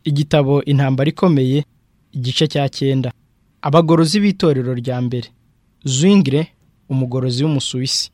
igitabo intambara ikomeye igice cya cyenda abagorozi b'itorero rya mbere zwingire umugorozi w'umusuwisi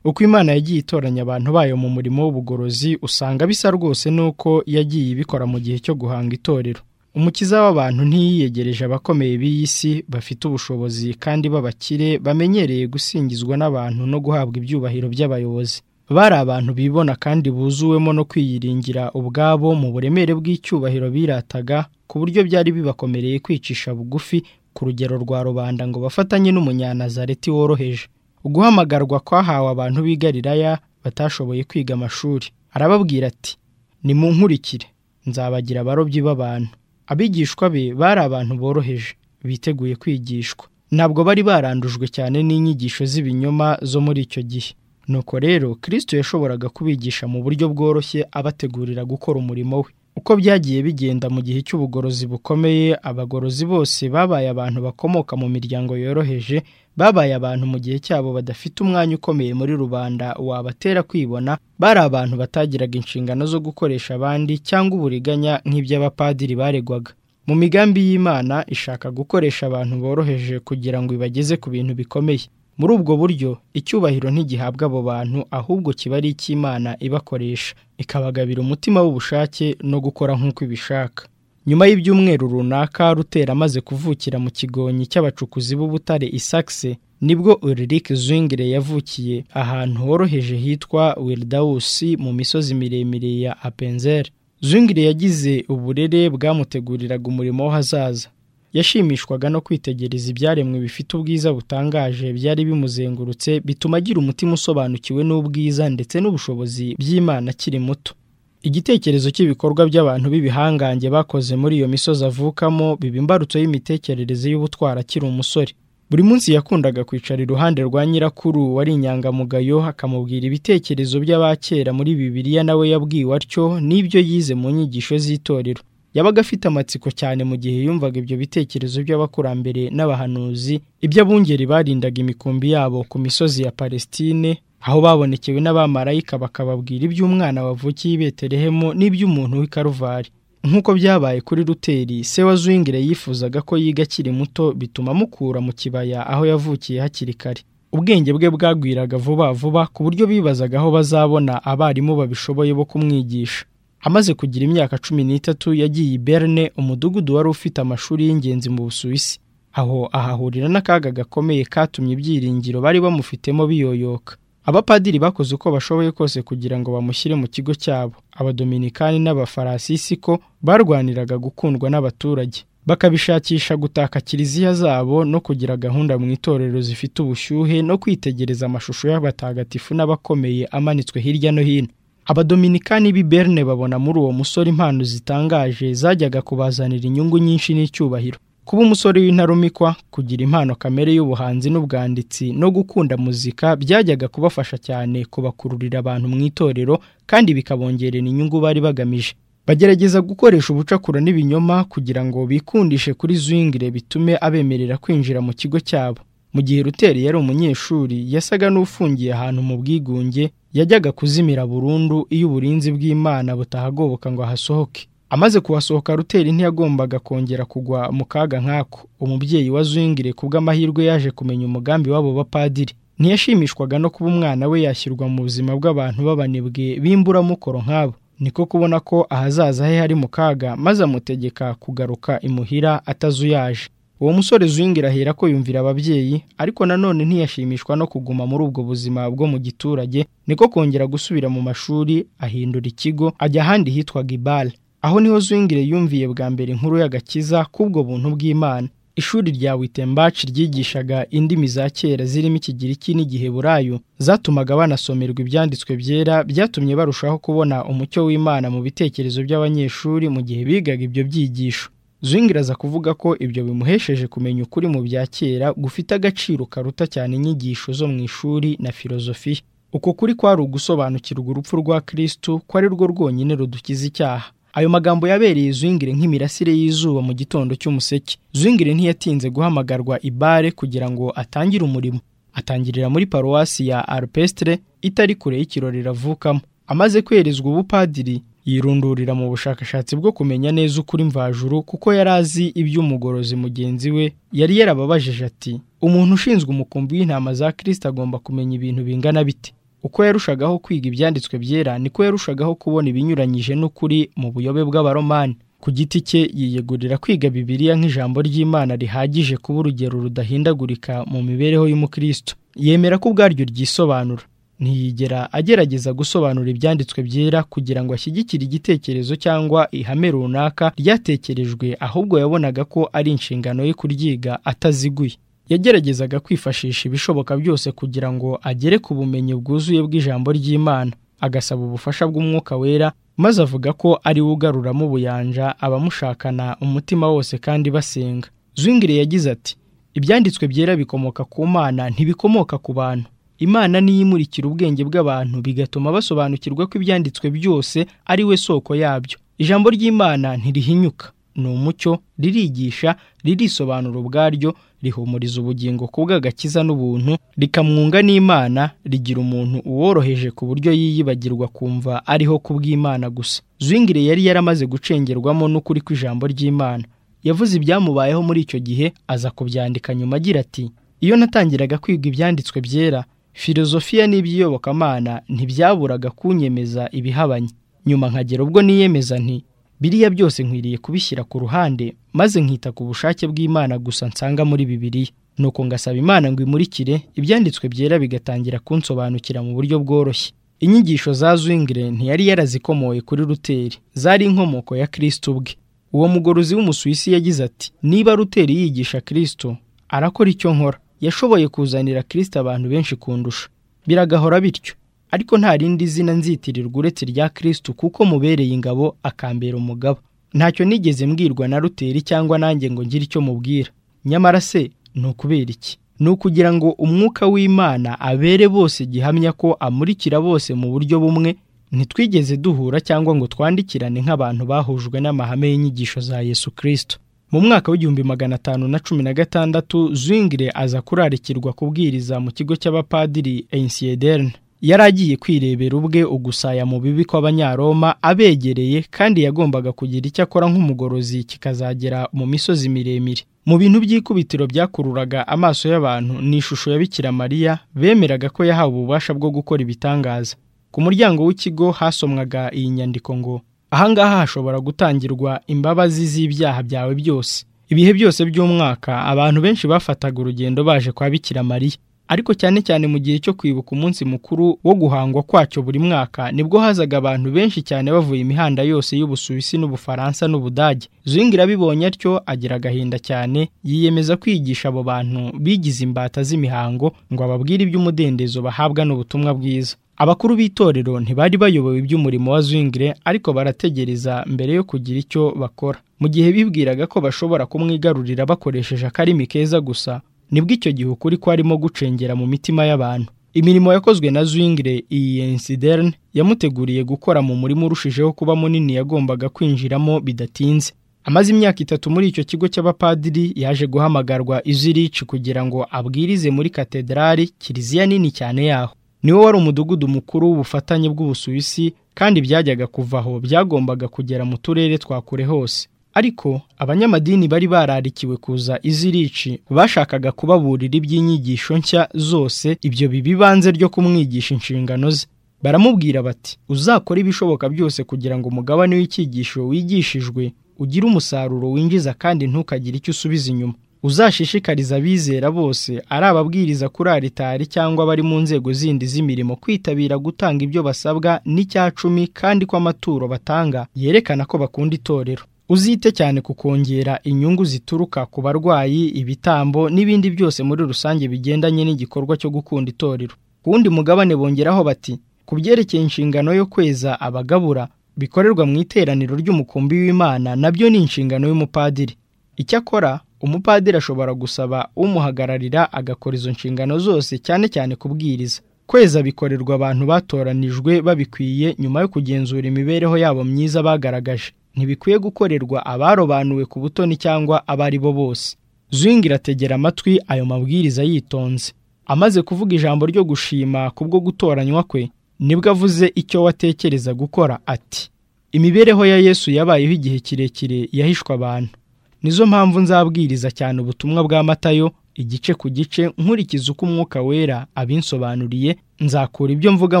uko imana yagiye itoranya abantu bayo mu murimo w'ubugorozi usanga bisa rwose n'uko yagiye ibikora mu gihe cyo guhanga itorero umukiza w'abantu ntiyiyegereje abakomeye b'iyi si bafite ubushobozi kandi b'abakire bamenyereye gusingizwa n'abantu no guhabwa ibyubahiro by'abayobozi bari abantu bibona kandi buzuwemo no kwiyiringira ubwabo mu buremere bw'icyubahiro birataga ku buryo byari bibakomereye kwicisha bugufi ku rugero rwa rubanda ngo bafatanye n'umunyanazareti woroheje uguhamagarwa kwahawe abantu b'i Galilaya batashoboye kwiga amashuri arababwira ati nimunkurikire nzabagira abarobyi b'abantu abigishwa be bari abantu boroheje biteguye kwigishwa ntabwo bari barandujwe cyane n'inyigisho z'ibinyoma zo muri icyo gihe nuko rero kirisito yashoboraga kubigisha mu buryo bworoshye abategurira gukora umurimo we uko byagiye bigenda mu gihe cy'ubugorozi bukomeye abagorozi bose babaye abantu bakomoka mu miryango yoroheje babaye abantu mu gihe cyabo badafite umwanya ukomeye muri rubanda wabatera kwibona bari abantu batagiraga inshingano zo gukoresha abandi cyangwa uburiganya nk'iby'abapadiri baregwaga mu migambi y'imana ishaka gukoresha abantu boroheje kugira ngo ibageze ku bintu bikomeye muri ubwo buryo icyubahiro ntigihabwa abo bantu ahubwo kiba ari icy'imana ibakoresha ikabagabira umutima w'ubushake no gukora nk'uko ibishaka nyuma y'ibyumweru runaka rutera amaze kuvukira mu kigonyi cy'abacukuzi b'ubutare isakse nibwo Ulrich Zwingli yavukiye ahantu horoheje hitwa Wildausi mu misozi miremire ya Appenzell Zwingli yagize uburere bwamuteguriraga umurimo w'ahazaza yashimishwaga no kwitegereza ibyaremwe bifite ubwiza butangaje byari bimuzengurutse bituma agira umutima usobanukiwe n'ubwiza ndetse n'ubushobozi by'Imana akiri muto igitekerezo cy'ibikorwa by'abantu b'ibihangange bakoze muri iyo misozi avukamo biba imbarutso y'imitekerereze y'ubutwara akiri umusore buri munsi yakundaga kwicara iruhande rwa nyirakuru wari inyangamugayo akamubwira ibitekerezo by'abakera muri bibiliya nawe yabwiwe atyo n'ibyo yize mu nyigisho z'itorero yabaga afite amatsiko cyane mu gihe yumvaga ibyo bitekerezo by'abakurambere n'abahanuzi iby'abungeri barindaga imikumbi yabo ku misozi ya palestine aho babonekewe n'abamarayika bakababwira iby'umwana wavukiye i betelehemu n'iby'umuntu w'i karuvari nk'uko byabaye kuri ruteri se wa zwingire yifuzaga ko yiga akiri muto bituma amukura mu kibaya aho yavukiye hakiri kare ubwenge bwe bwagwiraga vuba vuba ku buryo bibazaga aho bazabona abarimu babishoboye bo kumwigisha amaze kugira imyaka cumi n'itatu yagiye i berne umudugudu wari ufite amashuri y'ingenzi mu busuwisi aho ahahurira n'akaga gakomeye katumye ibyiringiro bari bamufitemo biyoyoka abapadiri bakoze uko bashoboye kose kugira ngo bamushyire mu kigo cyabo abadominikani n'abafarasisi ko barwaniraga gukundwa n'abaturage bakabishakisha gutaka kiliziya zabo no kugira gahunda mu itorero zifite ubushyuhe no kwitegereza amashusho y'abatagatifu n'abakomeye amanitswe hirya no hino abadominikani b'i berne babona muri uwo musore impano zitangaje zajyaga kubazanira inyungu nyinshi n'icyubahiro kuba umusore w'intarumikwa kugira impano kamere y'ubuhanzi n'ubwanditsi no gukunda muzika byajyaga kubafasha cyane kubakururira abantu mu itorero kandi bikabongerera inyungu bari bagamije bagerageza gukoresha ubucakura n'ibinyoma kugira ngo bikundishe kuri zwingire bitume abemerera kwinjira mu kigo cyabo mu gihe ruteri yari umunyeshuri yasaga n'ufungiye ahantu mu bwigunge yajyaga kuzimira burundu iyo uburinzi bw'imana butahagoboka ngo ahasohoke amaze kuhasohoka ruteri ntiyagombaga kongera kugwa mu kaga nk'ako umubyeyi wa zwingire ku bw'amahirwe yaje kumenya umugambi w'abo bapadiri ntiyashimishwaga no kuba umwana we yashyirwa mu buzima bw'abantu b'abanebwe b'imburamukoro nk'abo niko kubona ko ahazaza he hari mu kaga maze amutegeka kugaruka imuhira atazuyaje uwo musore zwingire ahera ko yumvira ababyeyi ariko nanone ntiyashimishwa no kuguma muri ubwo buzima bwo mu giturage niko kongera gusubira mu mashuri ahindura ikigo ajya ahandi hitwa gibale aho niho Zwingire yumviye bwa mbere inkuru y'agakiza k'ubwo buntu bw'imana ishuri rya witembaci ryigishaga indimi za kera zirimo ikigiriki n'igiheburayo zatumaga banasomerwa ibyanditswe byera byatumye barushaho kubona umucyo w'imana mu bitekerezo by'abanyeshuri mu gihe bigaga ibyo byigisho Zwingire aza kuvuga ko ibyo bimuhesheje kumenya ukuri mu bya kera gufite agaciro karuta cyane inyigisho zo mu ishuri na filozofiya uko kuri kwari ugusobanukirwa urupfu rwa kirisitu ko ari rwo rwonyine rudukiza icyaha ayo magambo yabereye Zwingire nk'imirasire y'izuba mu gitondo cy'umuseke Zwingire ntiyatinze guhamagarwa ibare kugira ngo atangire umurimo atangirira muri paruwasi ya Alpestre itari kure y'ikirori ravukamo amaze kwerezwa ubupadiri yirundurira mu bushakashatsi bwo kumenya neza ukuri mvajuru kuko yari azi iby'umugorozi mugenzi we yari yarababajije ati umuntu ushinzwe umukumbi w'intama za kirisita agomba kumenya ibintu bingana bite uko yarushagaho kwiga ibyanditswe byera niko yarushagaho kubona ibinyuranyije n'ukuri mu buyobe bw'abaromani ku giti cye yiyegurira kwiga bibiliya nk'ijambo ry'imana rihagije kuba urugero rudahindagurika mu mibereho y'umukristo yemera ko ubwaryo ryisobanura ntiyigera agerageza gusobanura ibyanditswe byera kugira ngo ashyigikire igitekerezo cyangwa ihame runaka ryatekerejwe ahubwo yabonaga ko ari inshingano ye kuryiga ataziguye yageragezaga kwifashisha ibishoboka byose kugira ngo agere ku bumenyi bwuzuye bw'ijambo ry'imana agasaba ubufasha bw'umwuka wera maze avuga ko ari we ugaruramo ubuyanja abamushakana umutima wose kandi basenga zwingire yagize ati ibyanditswe byera bikomoka ku mana ntibikomoka ku bantu imana niyo imurikira ubwenge bw'abantu bigatuma basobanukirwa ko ibyanditswe byose ari we soko yabyo ijambo ry'imana ntirihinyuka ni umucyo ririgisha ririsobanura ubwaryo rihumuriza ubugingo ku bw'agakiza n'ubuntu rikamwunga n'imana rigira umuntu uworoheje ku buryo yiyibagirwa kumva ariho ku bw'imana gusa zwingire yari yaramaze gucengerwamo n'ukuri kw'ijambo ry'imana yavuze ibyamubayeho muri icyo gihe aza kubyandika nyuma agira ati iyo natangiraga kwiga ibyanditswe byera filozofiya n'iby'iyobokamana ntibyaburaga kunyemeza ibihabanye nyuma nkagera ubwo niyemeza nti biriya byose nkwiriye kubishyira ku ruhande maze nkita ku bushake bw'imana gusa nsanga muri bibiliya nuko ngasaba imana ngo imurikire ibyanditswe byera bigatangira kunsobanukira mu buryo bworoshye inyigisho za zwingire ntiyari yarazikomoye kuri ruteri zari inkomoko ya kirisito ubwe uwo mugorozi w'umusuwisi yagize ati niba ruteri yigisha kirisito arakora icyo nkora yashoboye kuzanira kirisito abantu benshi kundusha biragahora bityo ariko nta rindi zina nzitirirwa uretse rya kirisito kuko mubereye ingabo akambera umugabo ntacyo nigeze mbwirwa na ruteri cyangwa nanjye ngo ngire icyo mubwira nyamara se ni ukubera iki ni ukugira ngo umwuka w'imana abere bose gihamya ko amurikira bose mu buryo bumwe ntitwigeze duhura cyangwa ngo twandikirane nk'abantu bahujwe n'amahame y'inyigisho za yesu kirisito mu mwaka w'igihumbi magana atanu na cumi na gatandatu zwingire aza kurarikirwa kubwiriza mu kigo cy'abapadiri ensiederne yari agiye kwirebera ubwe ugusaya mu bibi kw'abanyaroma abegereye kandi yagombaga kugira icyo akora nk'umugorozi kikazagera mu misozi miremire mu bintu by'ikubitiro byakururaga amaso y'abantu ni ishusho ya bikira mariya bemeraga ko yahawe ububasha bwo gukora ibitangaza ku muryango w'ikigo hasomwaga iyi nyandiko ngo ahangaha hashobora gutangirwa imbabazi z'ibyaha byawe byose ibihe byose by'umwaka abantu benshi bafataga urugendo baje kwa bikira mariya ariko cyane cyane mu gihe cyo kwibuka umunsi mukuru wo guhangwa kwacyo buri mwaka nibwo hazaga abantu benshi cyane bavuye imihanda yose y'ubusuwisi n'ubufaransa n'ubudage zwingira abibonye atyo agira agahinda cyane yiyemeza kwigisha abo bantu bigize imbata z'imihango ngo ababwire iby'umudendezo bahabwa n'ubutumwa bwiza abakuru b'itorero ntibari bayobowe iby'umurimo wa zwingire ariko barategereza mbere yo kugira icyo bakora mu gihe bibwiraga ko bashobora kumwigarurira bakoresheje akarimi keza gusa nibwo icyo gihe ukuri kwarimo gucengera mu mitima y'abantu imirimo yakozwe na zwingire iyi ensiderne yamuteguriye gukora mu murimo urushijeho kuba munini yagombaga kwinjiramo bidatinze amaze imyaka itatu muri icyo kigo cy'abapadiri yaje guhamagarwa izirici kugira ngo abwirize muri katedrali kiliziya nini cyane yaho niwo wari umudugudu mukuru w'ubufatanye bw'ubusuwisi kandi byajyaga kuva aho byagombaga kugera mu turere twa kure hose ariko abanyamadini bari bararikiwe kuza izirici bashakaga kubaburira iby'inyigisho nshya zose ibyo bibanze ryo kumwigisha inshingano ze baramubwira bati uzakora ibishoboka byose kugira ngo umugabane w'icyigisho wigishijwe ugire umusaruro winjiza kandi ntukagire icyo usubiza inyuma uzashishikariza abizera bose ari ababwiriza kuri aritari cyangwa bari mu nzego zindi z'imirimo kwitabira gutanga ibyo basabwa n'icya cumi kandi ko amaturo batanga yerekana ko bakunda itorero uzite cyane ku kongera inyungu zituruka ku barwayi ibitambo n'ibindi byose muri rusange bigendanye n'igikorwa cyo gukunda itorero ku wundi mugabane bongeraho bati ku byerekeye inshingano yo kweza abagabura bikorerwa mu iteraniro ry'umukumbi w'imana nabyo ni inshingano y'umupadiri icyakora umupadiri ashobora gusaba umuhagararira agakora izo nshingano zose cyane cyane kubwiriza kweza bikorerwa abantu batoranijwe babikwiye nyuma yo kugenzura imibereho yabo myiza bagaragaje ntibikwiye gukorerwa abarobanuwe ku butoni cyangwa abo ari bo bose zwingira ategera amatwi ayo mabwiriza yitonze amaze kuvuga ijambo ryo gushima kubwo gutoranywa kwe nibwo avuze icyo watekereza gukora ati imibereho ya yesu yabayeho igihe kirekire yahishwe abantu nizo mpamvu nzabwiriza cyane ubutumwa bwa matayo igice ku gice nkurikiza uko umwuka wera abinsobanuriye nzakura ibyo mvuga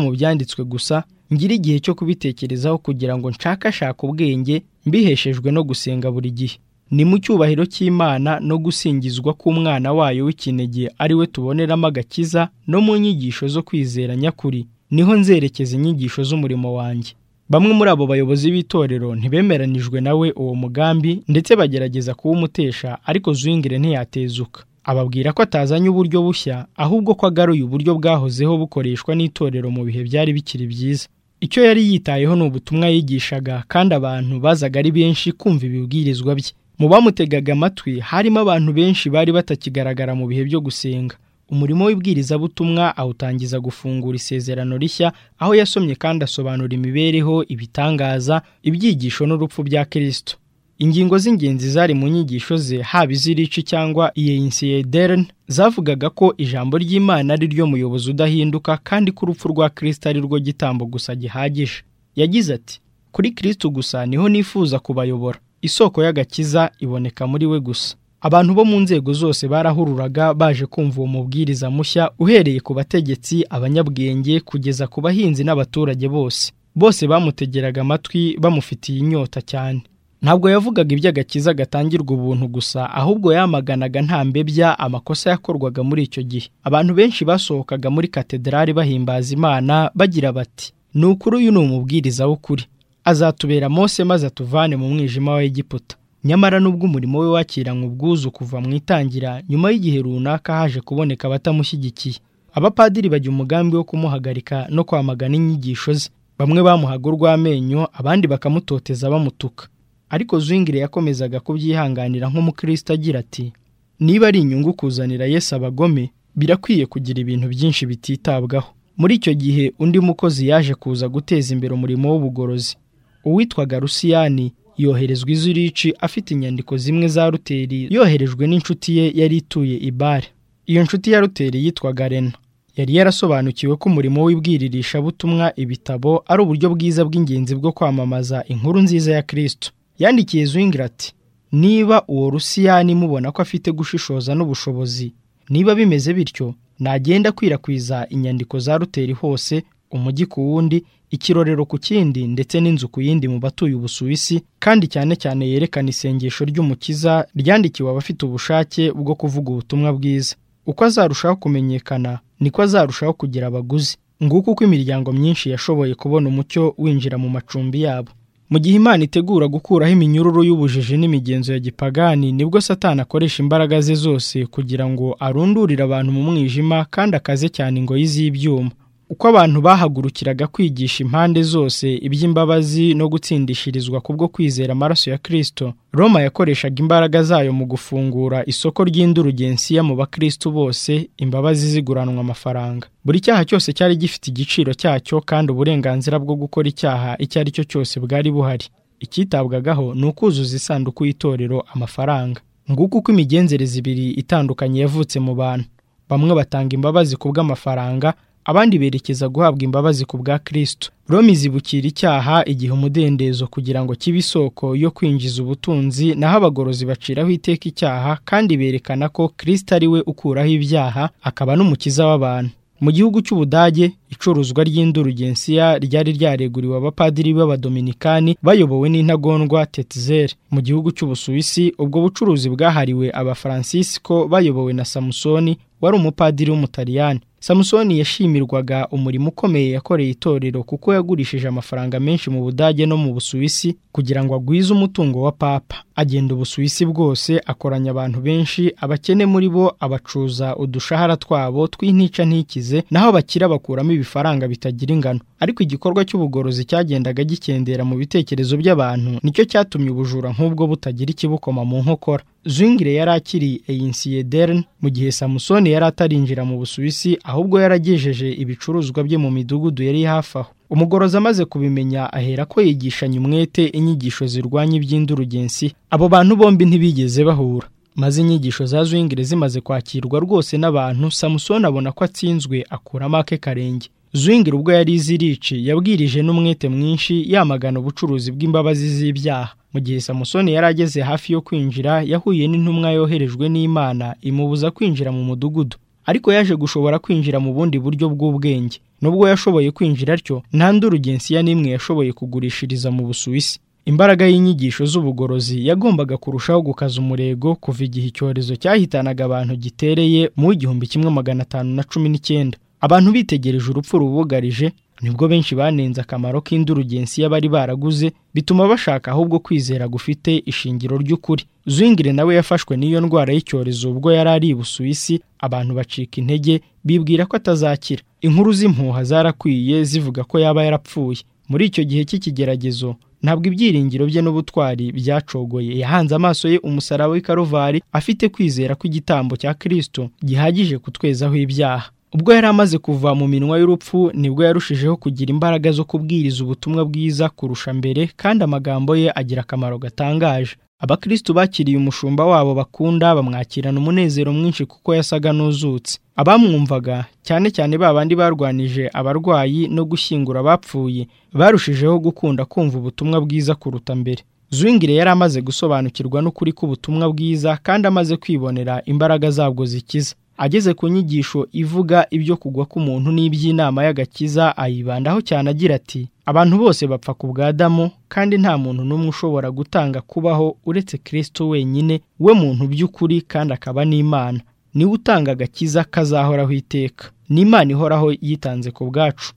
mu byanditswe gusa ngira igihe cyo kubitekerezaho kugira ngo nshakashake ubwenge mbiheshejwe no gusenga buri gihe ni mu cyubahiro cy'imana no gusingizwa k'umwana wayo w'ikinege ari we tuboneramo agakiza no mu nyigisho zo kwizera nyakuri niho nzerekeza inyigisho z'umurimo wanjye bamwe muri abo bayobozi b'itorero ntibemeranijwe nawe uwo mugambi ndetse bagerageza kuwumutesha ariko Zwingire ntiyatezuka ababwira ko atazanye uburyo bushya ahubwo ko agaruye uburyo bwahozeho bukoreshwa n'itorero mu bihe byari bikiri byiza icyo yari yitayeho ni ubutumwa yigishaga kandi abantu bazaga ari benshi kumva ibibwirizwa bye mu bamutegaga amatwi harimo abantu benshi bari batakigaragara mu bihe byo gusenga umurimo w'ibwirizabutumwa awutangiza gufungura isezerano rishya aho yasomye kandi asobanura imibereho ibitangaza ibyigisho n'urupfu bya kirisito ingingo z'ingenzi zari mu nyigisho ze haba iz'irici cyangwa iyeyinsideren zavugaga ko ijambo ry'imana ari ryo muyobozi udahinduka kandi ko urupfu rwa kirisito ari rwo gitambo gusa gihagije yagize ati kuri kirisito gusa niho nifuza kubayobora isoko y'agakiza iboneka muri we gusa abantu bo mu nzego zose barahururaga baje kumva uwo mubwiriza mushya uhereye ku bategetsi abanyabwenge kugeza ku bahinzi n'abaturage bose bose bamutegeraga amatwi bamufitiye inyota cyane ntabwo yavugaga iby'agakiza gatangirwa ubuntu gusa ahubwo yamaganaga nta mbebya amakosa yakorwaga muri icyo gihe abantu benshi basohokaga muri katedrali bahimbaza imana bagira bati ni ukuri uyu ni umubwiriza w'ukuri azatubera mose maze atuvane mu mwijima wa Egiputa nyamara nubwo umurimo we wakiranywe ubwuzu kuva mu itangira nyuma y'igihe runaka haje kuboneka abatamushyigikiye abapadiri bajya umugambi wo kumuhagarika no kwamagana inyigisho ze bamwe bamuhaga urw'amenyo abandi bakamutoteza bamutuka ariko Zwingire yakomezaga kubyihanganira nk'umukristo agira ati niba ari inyungu kuzanira Yesu abagome birakwiye kugira ibintu byinshi bititabwaho muri icyo gihe undi mukozi yaje kuza guteza imbere umurimo w'ubugorozi uwitwaga rusiyani yoherezwa izurici afite inyandiko zimwe za ruteri yoherejwe n'inshuti ye yari ituye i bare iyo nshuti ya ruteri yitwaga rena yari yarasobanukiwe ko umurimo w'ibwiririshabutumwa ibitabo ari uburyo bwiza bw'ingenzi bwo kwamamaza inkuru nziza ya kirisito yandikiye Zwingire ati niba uwo rusiyani mubona ko afite gushishoza n'ubushobozi niba bimeze bityo nagenda akwirakwiza inyandiko za ruteri hose umujyi ku wundi ikirorero ku kindi ndetse n'inzu ku yindi mu batuye ubusuwisi kandi cyane cyane yerekana isengesho ry'umukiza ryandikiwe abafite ubushake bwo kuvuga ubutumwa bwiza uko azarushaho kumenyekana niko azarushaho kugira abaguzi nguko uko imiryango myinshi yashoboye kubona umucyo winjira mu macumbi yabo mu gihe imana itegura gukuraho iminyururu y'ubujiji n'imigenzo ya gipagani nibwo satani akoresha imbaraga ze zose kugira ngo arundurire abantu mu mwijima kandi akaze cyane ingoyi z'ibyuma uko abantu bahagurukiraga kwigisha impande zose iby'imbabazi no gutsindishirizwa kubwo kwizera amaraso ya kirisito roma yakoreshaga imbaraga zayo mu gufungura isoko ry'indurugensiya mu bakristo bose imbabazi ziguranwa amafaranga buri cyaha cyose cyari gifite igiciro cyacyo kandi uburenganzira bwo gukora icyaha icyo ari cyo cyose bwari buhari icyitabwagaho ni ukuzuza isanduku y'itorero amafaranga nguko uko imigenzereze ibiri itandukanye yavutse mu bantu bamwe batanga imbabazi ku bw'amafaranga abandi berekeza guhabwa imbabazi ku bwa kirisito roma izibukira icyaha igihe umudendezo kugira ngo kibe isoko yo kwinjiza ubutunzi naho abagorozi baciraho iteka icyaha kandi berekana ko kirisito ari we ukuraho ibyaha akaba n'umukiza w'abantu mu gihugu cy'ubudage icuruzwa ry'indurugensiya ryari ryareguriwe abapadiri b'abadominikani bayobowe n'intagondwa tetizeri mu gihugu cy'ubusuwisi ubwo bucuruzi bwahariwe abafaransisiko bayobowe na samusoni wari umupadiri w'umutaliyani samusoni yashimirwaga umurimo ukomeye yakoreye itorero kuko yagurishije amafaranga menshi mu budage no mu busuwisi kugira ngo agwize umutungo wa papa agenda ubusuwisi bwose akoranya abantu benshi abakene muri bo abacuza udushahara twabo tw'intica ntikize naho abakira bakuramo ibifaranga bitagira ingano ariko igikorwa cy'ubugorozi cyagendaga gikendera mu bitekerezo by'abantu nicyo cyatumye ubujura nk'ubwo butagira ikibukoma mu nkokora Zwingire yari akiri Einsiedeln mu gihe Samusoni yari atarinjira mu Busuwisi ahubwo yaragejeje ibicuruzwa bye mu midugudu yari hafi aho umugorozi amaze kubimenya ahera ko yigishanya umwete inyigisho zirwanya iby'indurugensi abo bantu bombi ntibigeze bahura maze inyigisho za Zwingire zimaze kwakirwa rwose n'abantu Samusoni abona ko atsinzwe akuramo ake karenge Zwingli ubwo yari izirici yabwirije n'umwete mwinshi yamagana ubucuruzi bw'imbabazi z'ibyaha mu gihe samusoni yari ageze hafi yo kwinjira yahuye n'intumwa yoherejwe n'imana imubuza kwinjira mu mudugudu ariko yaje gushobora kwinjira mu bundi buryo bw'ubwenge nubwo yashoboye kwinjira atyo nta ndurugensiya n'imwe yashoboye kugurishiriza mu busuwisi imbaraga y'inyigisho z'ubugorozi yagombaga kurushaho gukaza umurego kuva igihe icyorezo cyahitanaga abantu gitereye mu w'igihumbi kimwe magana atanu na cumi n'icyenda abantu bitegereje urupfu rubugarije nibwo benshi banenze akamaro k'indurugensiya bari baraguze bituma bashaka ahubwo kwizera gufite ishingiro ry'ukuri Zwingli nawe yafashwe n'iyo ndwara y'icyorezo ubwo yari ari i Busuwisi abantu bacika intege bibwira ko atazakira inkuru z'impuha zarakwiye zivuga ko yaba yarapfuye muri icyo gihe cy'ikigeragezo ntabwo ibyiringiro bye n'ubutwari byacogoye yahanze amaso ye umusaraba w'i Karuvari afite kwizera ko igitambo cya Kristo gihagije kutwezaho ibyaha ubwo yari amaze kuva mu minwa y'urupfu nibwo yarushijeho kugira imbaraga zo kubwiriza ubutumwa bwiza kurusha mbere kandi amagambo ye agira akamaro gatangaje abakristu bakiriye umushumba wabo bakunda bamwakirana umunezero mwinshi kuko yasaga n'uzutse abamwumvaga cyane cyane ba bandi barwanije abarwayi no gushyingura abapfuye barushijeho gukunda kumva ubutumwa bwiza kuruta mbere Zwingli yari amaze gusobanukirwa n'ukuri k'ubutumwa bwiza kandi amaze kwibonera imbaraga zabwo zikiza ageze ku nyigisho ivuga ibyo kugwa k'umuntu n'iby'inama y'agakiza ayibandaho cyane agira ati abantu bose bapfa ku bwa Adamu kandi nta muntu n'umwe ushobora gutanga kubaho uretse Kristo wenyine we muntu by'ukuri kandi akaba n'Imana niwe utanga agakiza kazahoraho iteka n'Imana ihoraho yitanze ku bwacu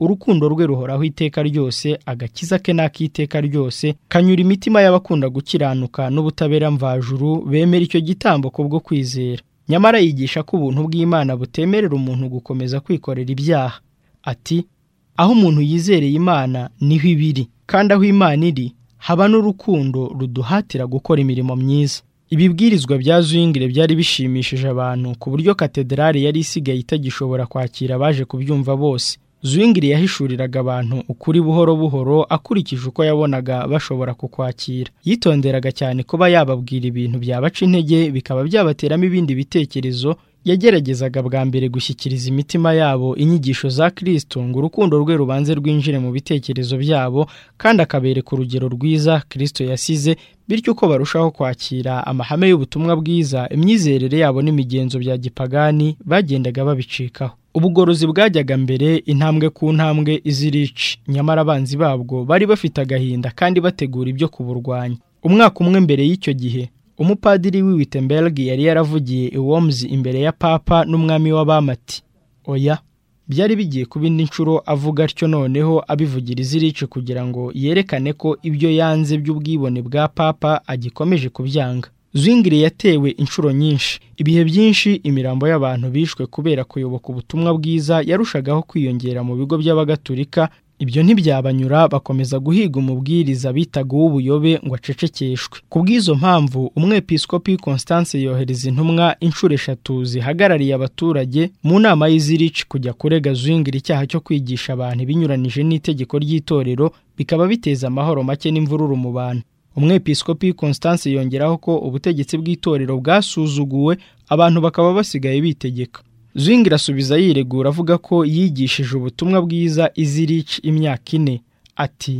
urukundo rwe ruhoraho iteka ryose agakiza ke n'akiteka ryose kanyura imitima y'abakunda gukiranuka n'ubutabera mvajuru bemera icyo gitambo kubwo kwizera nyamara yigisha ko ubuntu bw'imana butemerera umuntu gukomeza kwikorera ibyaha ati aho umuntu yizereye imana niho ibiri kandi aho imana iri haba n'urukundo ruduhatira gukora imirimo myiza ibibwirizwa bya Zwingli byari bishimishije abantu ku buryo katedrali yari isigaye itagishobora kwakira abaje kubyumva bose Zwingli yahishuriraga abantu ukuri buhoro buhoro akurikije uko yabonaga bashobora kukwakira yitonderaga cyane kuba yababwira ibintu byabaca intege bikaba byabateramo ibindi bitekerezo yageragezaga bwa mbere gushyikiriza imitima yabo inyigisho za Kristo ngo urukundo rwe rubanze rwinjire mu bitekerezo byabo kandi akabereka urugero rwiza Kristo yasize bityo uko barushaho kwakira amahame y'ubutumwa bwiza imyizerere yabo n'imigenzo bya gipagani bagendaga babicikaho ubugorozi bwajyaga mbere intambwe ku ntambwe izirici nyamara abanzi babwo bari bafite agahinda kandi bategura ibyo kuburwanya umwaka umwe mbere y'icyo gihe umupadiri w'i Wittenberg yari yaravugiye i Worms imbere ya papa n'umwami w'abamati oya byari bigiye kuba indi nshuro avuga atyo noneho abivugira izirici kugira ngo yerekane ko ibyo yanze by'ubwibone bwa papa agikomeje kubyanga Zwingli yatewe inshuro nyinshi ibihe byinshi imirambo y'abantu bishwe kubera kuyoboka ubutumwa bwiza yarushagaho kwiyongera mu bigo by'abagatulika ibyo ntibyabanyura bakomeza guhiga umubwiriza bitaga uw'ubuyobe ngo acecekeshwe ku bw'izo mpamvu umwepiskopi Constance yohereza intumwa inshuro eshatu zihagarariye abaturage mu nama y'izirici kujya kurega Zwingli icyaha cyo kwigisha abantu ibinyuranije n'itegeko ry'itorero bikaba biteza amahoro make n'imvururu mu bantu umwepiskopi Constance yongeraho ko ubutegetsi bw'itorero bwasuzuguwe abantu bakaba basigaye bitegeka Zwingli asubiza yiregura avuga ko yigishije ubutumwa bwiza izirich imyaka ine ati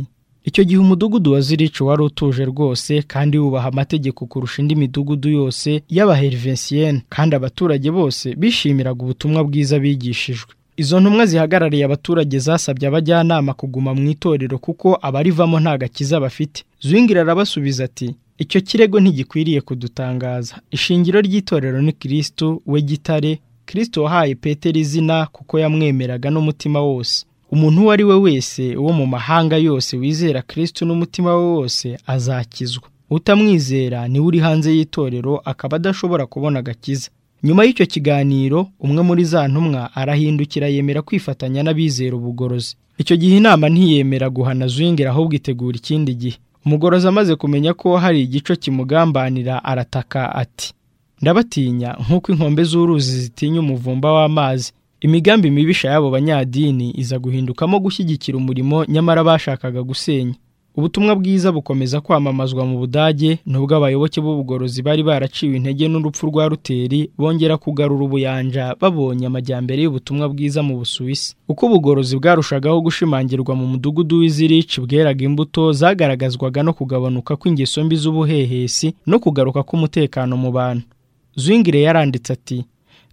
icyo gihe umudugudu wa zirich wari utuje rwose kandi wubaha amategeko kurusha indi midugudu yose y'abahervesiyene kandi abaturage bose bishimiraga ubutumwa bwiza bigishijwe izo ntumwa zihagarariye abaturage zasabye abajyanama kuguma mu itorero kuko abarivamo nta gakiza bafite Zwingli arabasubiza ati icyo kirego ntigikwiriye kudutangaza ishingiro ry'itorero ni Kristo we gitare Kristo wahaye Petero izina kuko yamwemeraga n'umutima wose umuntu uwo ari we wese wo mu mahanga yose wizera Kristo n'umutima we wose azakizwa utamwizera niwe uri hanze y'itorero akaba adashobora kubona agakiza nyuma y'icyo kiganiro umwe muri za ntumwa arahindukira yemera kwifatanya n'abizera ubugorozi icyo gihe inama ntiyemera guhana Zwingli ahubwo itegura ikindi gihe umugorozi amaze kumenya ko hari igico kimugambanira arataka ati ndabatinya nk'uko inkombe z'uruzi zitinya umuvumba w'amazi imigambi mibisha y'abo banyadini iza guhindukamo gushyigikira umurimo nyamara bashakaga gusenya ubutumwa bwiza bukomeza kwamamazwa mu budage nubwo abayoboke b'ubugorozi bari baraciwe intege n'urupfu rwa ruteri bongera kugarura ubuyanja babonye amajyambere y'ubutumwa bwiza mu busuwisi uko ubugorozi bwarushagaho gushimangirwa mu mudugudu w'izirici bweraga imbuto zagaragazwaga no kugabanuka kw'ingeso mbi z'ubuhehesi no kugaruka k'umutekano mu bantu zwingire yaranditse ati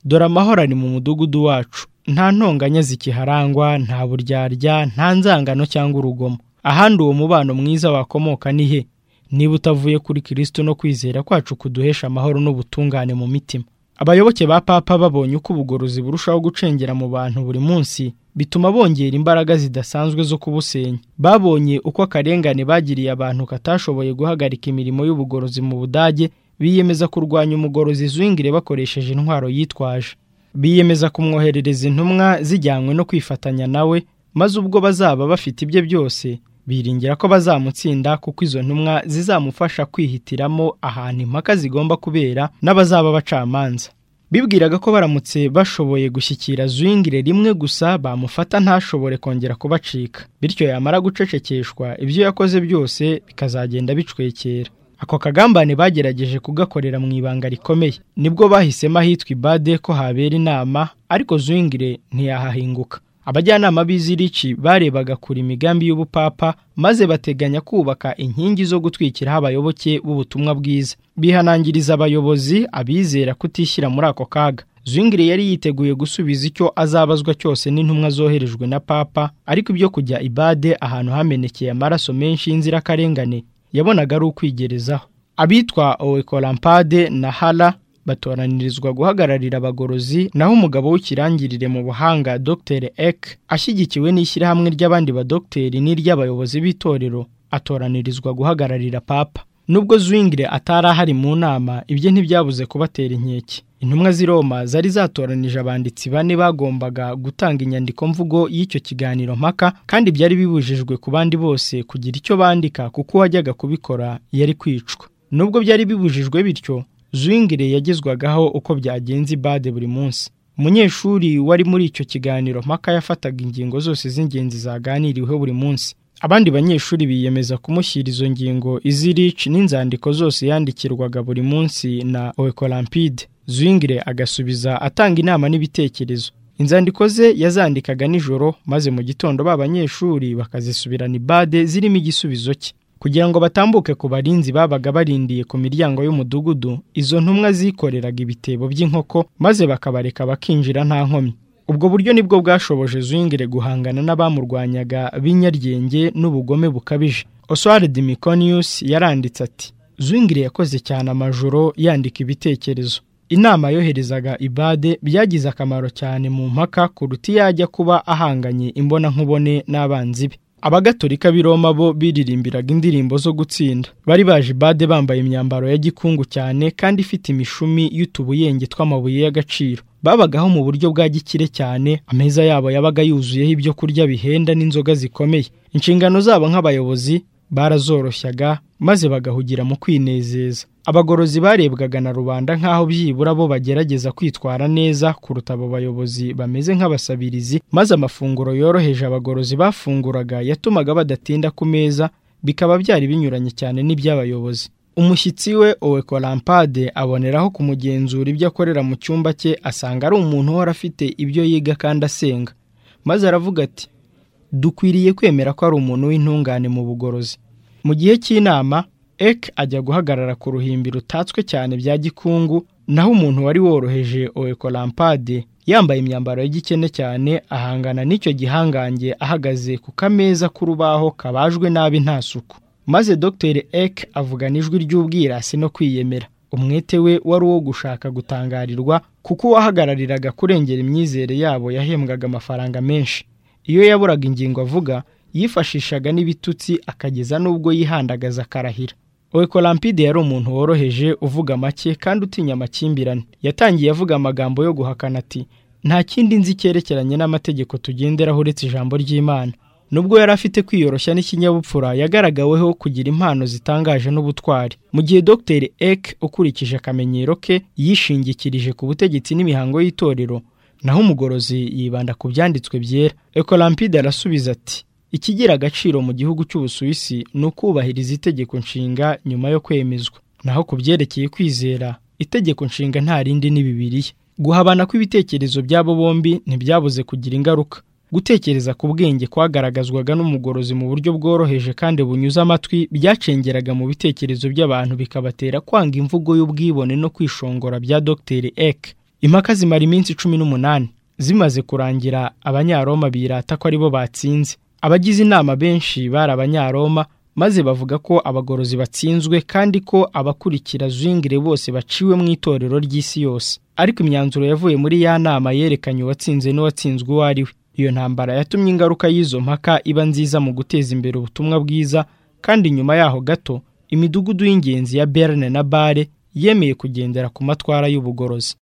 dore amahoro ari mu mudugudu wacu nta ntonganya zikiharangwa nta buryarya nta nzangano cyangwa urugomo ahandi uwo mubano mwiza wakomoka ni he niba utavuye kuri kirisito no kwizera kwacu kuduhesha amahoro n'ubutungane mu mitima abayoboke ba papa babonye uko ubugorozi burushaho gucengera mu bantu buri munsi bituma bongera imbaraga zidasanzwe zo kubusenya babonye uko akarengane bagiriye abantu katashoboye guhagarika imirimo y'ubugorozi mu budage biyemeza kurwanya umugorozi zwingire bakoresheje intwaro yitwaje biyemeza kumwoherereza intumwa zijyanywe no kwifatanya nawe maze ubwo bazaba bafite ibye byose biringira ko bazamutsinda kuko izo ntumwa zizamufasha kwihitiramo ahantu impaka zigomba kubera n'abazaba bacamanza bibwiraga ko baramutse bashoboye gushyikira zwingire rimwe gusa bamufata ntashobore kongera kubacika bityo yamara gucecekeshwa ibyo yakoze byose bikazagenda bicwekera ako kagambane bagerageje kugakorera mu ibanga rikomeye nibwo bahisemo ahitwa ibade ko habera inama ariko zwingire ntiyahahinguka abajyanama b'izirici barebaga kure imigambi y'ubupapa maze bateganya kubaka inkingi zo gutwikiraho abayoboke b'ubutumwa bwiza bihanangiriza abayobozi abizera kutishyira muri ako kaga zwingire yari yiteguye gusubiza icyo azabazwa cyose n'intumwa zoherejwe na papa ariko ibyo kujya ibade ahantu hamenekeye amaraso menshi y'inzirakarengane yabonaga ari ukwigerezaho abitwa owekolampade na hara batoranirizwa guhagararira abagorozi naho umugabo w'ikirangirire mu buhanga Dr Ek ashyigikiwe n'ishyirahamwe ry'abandi badogiteri n'iry'abayobozi b'itorero atoranirizwa guhagararira papa nubwo Zwingire atari ahari mu nama ibye ntibyabuze kubatera inkeke intumwa z'i Roma zari zatoranije abanditsi bane bagombaga gutanga inyandiko mvugo y'icyo kiganiro mpaka kandi byari bibujijwe ku bandi bose kugira icyo bandika kuko uwajyaga kubikora yari kwicwa nubwo byari bibujijwe bityo Zwingire yagezwagaho uko byagenze ibade buri munsi umunyeshuri wari muri icyo kiganiro mpaka yafataga ingingo zose z'ingenzi zaganiriweho buri munsi abandi banyeshuri biyemeza kumushyira izo ngingo izirici n'inzandiko zose yandikirwaga buri munsi na oekolampide Zwingire agasubiza atanga inama n'ibitekerezo inzandiko ze yazandikaga nijoro maze mu gitondo ba banyeshuri bakazisubirana ibade zirimo igisubizo cye kugira ngo batambuke ku barinzi babaga barindiye ku miryango y'umudugudu izo ntumwa zikoreraga ibitebo by'inkoko maze bakabareka bakinjira nta nkomyi ubwo buryo nibwo bwashoboje Zwingire guhangana n'abamurwanyaga b'inyaryenge n'ubugome bukabije oswald miconius yaranditse ati Zwingire yakoze cyane amajoro yandika ibitekerezo inama yoherezaga ibade byagize akamaro cyane mu mpaka kuruta iyo ajya kuba ahanganye imbonankubone n'abanzi be abagatolika b'i Roma bo biririmbiraga indirimbo zo gutsinda bari baje ibade bambaye imyambaro ya gikungu cyane kandi ifite imishumi y'utubuyenge tw'amabuye y'agaciro babagaho mu buryo bwa gikire cyane ameza yabo yabaga yuzuyeho ibyo kurya bihenda n'inzoga zikomeye inshingano zabo nk'abayobozi barazoroshyaga maze bagahugira mu kwinezeza abagorozi barebwaga na rubanda nk'aho byibura bo bagerageza kwitwara neza kuruta abo bayobozi bameze nk'abasabirizi maze amafunguro yoroheje abagorozi bafunguraga yatumaga badatinda ku meza bikaba byari binyuranye cyane n'iby'abayobozi umushyitsi we owekolampade aboneraho kumugenzura ibyo akorera mu cyumba cye asanga ari umuntu uhora afite ibyo yiga kandi asenga maze aravuga ati dukwiriye kwemera ko ari umuntu w'intungane mu bugorozi mu gihe cy'inama Ek ajya guhagarara ku ruhimbi rutatswe cyane bya gikungu naho umuntu wari woroheje oekolampade yambaye imyambaro y'igikene cyane ahangana n'icyo gihangange ahagaze ku kameza k'urubaho kabajwe nabi nta suku maze Dr Ek avugana ijwi ry'ubwirasi no kwiyemera umwete we wari uwo gushaka gutangarirwa kuko uwahagarariraga kurengera imyizere yabo yahembwaga amafaranga menshi iyo yaburaga ingingo avuga yifashishaga n'ibitutsi akageza n'ubwo yihandagaza akarahira oekolampide yari umuntu woroheje uvuga make kandi utinya amakimbirane yatangiye avuga amagambo yo guhakana ati nta kindi nzi cyerekeranye n'amategeko tugenderaho uretse ijambo ry'imana nubwo yari afite kwiyoroshya n'ikinyabupfura yagaragaweho kugira impano zitangaje n'ubutwari mu gihe dr ek ukurikije akamenyero ke yishingikirije ku butegetsi n'imihango y'itorero naho umugorozi yibanda ku byanditswe byera ekolampide arasubiza ati ikigira agaciro mu gihugu cy'ubusuwisi ni ukubahiriza itegeko nshinga nyuma yo kwemezwa naho ku byerekeye kwizera itegeko nshinga nta rindi ni bibiriya guhabana kw'ibitekerezo by'abo bombi ntibyabuze kugira ingaruka gutekereza ku bwenge kwagaragazwaga n'umugorozi mu buryo bworoheje kandi bunyuze amatwi byacengeraga mu bitekerezo by'abantu bikabatera kwanga imvugo y'ubwibone no kwishongora bya dogiteri eke impaka zimara iminsi cumi n'umunani zimaze kurangira abanyaroma birata ko aribo batsinze abagize inama benshi bari abanyaroma maze bavuga ko abagorozi batsinzwe kandi ko abakurikira zwingire bose baciwe mu itorero ry'isi yose ariko imyanzuro yavuye muri ya nama yerekanye uwatsinze n'uwatsinzwe uwo ari we iyo ntambara yatumye ingaruka y'izo mpaka iba nziza mu guteza imbere ubutumwa bwiza kandi nyuma yaho gato imidugudu y'ingenzi ya berne na bare yemeye kugendera ku matwara y'ubugorozi